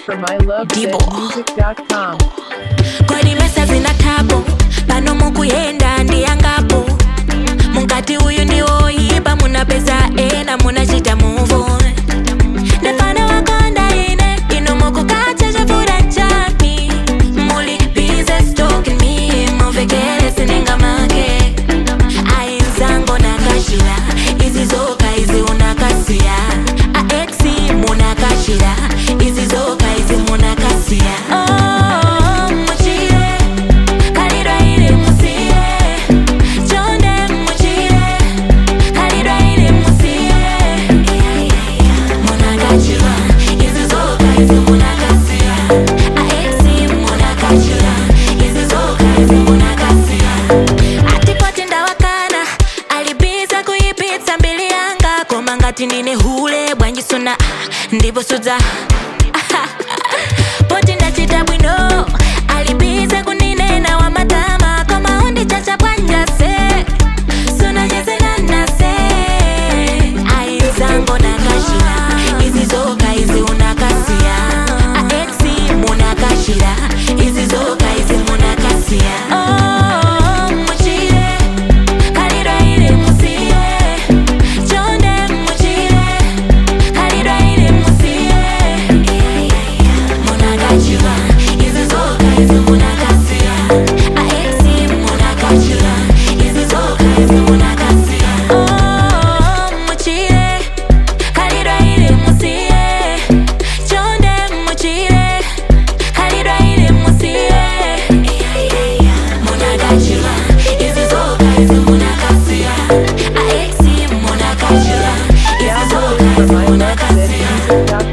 from ilovezmusic.com. kodi mesa zina tabo pano mukuyenda ndiyangapo mukati uyu ndiwoyipa munapeza ena munachita muvo ndefana wakonda ine ino mukukacha chafura chani muli bize stalking me muvekele sinenga make ainzango nakashira izi zoka izi unakasiya aexi munakashira izi zoka izi munakasiya oh, muchire kalidwa ili musiye chonde muchire kalidwa ili musiye munakachira izi zoka izi munakasiya aexi munakachira izi zoka izi munakasiya atipoti ndawakana alibiza kuyipitsa mbili yanga koma ngati ndine hule bwanjisuna ah, ndipo sudza poti ndachita bwino alibiza kuninena wa matama koma undichacha bwanjase sunanyezenanase aizango nakashira izi zoka izi unakasiya aexi munakashira izi zoka izi munakasiya oh, muchire kalidwa ili musiye chonde muchire kalidwa ili musiye munakachira izi zoka izi munakasiya aexi munakachira izi zoka izi munakasiya oh, muchire kalidwa ili musiye chonde muchire kalidwa ili musiye munakachira izi zoka izi munakasiya aexi munakachira izi zoka Download izi from munakasiya ilovezmusic.com.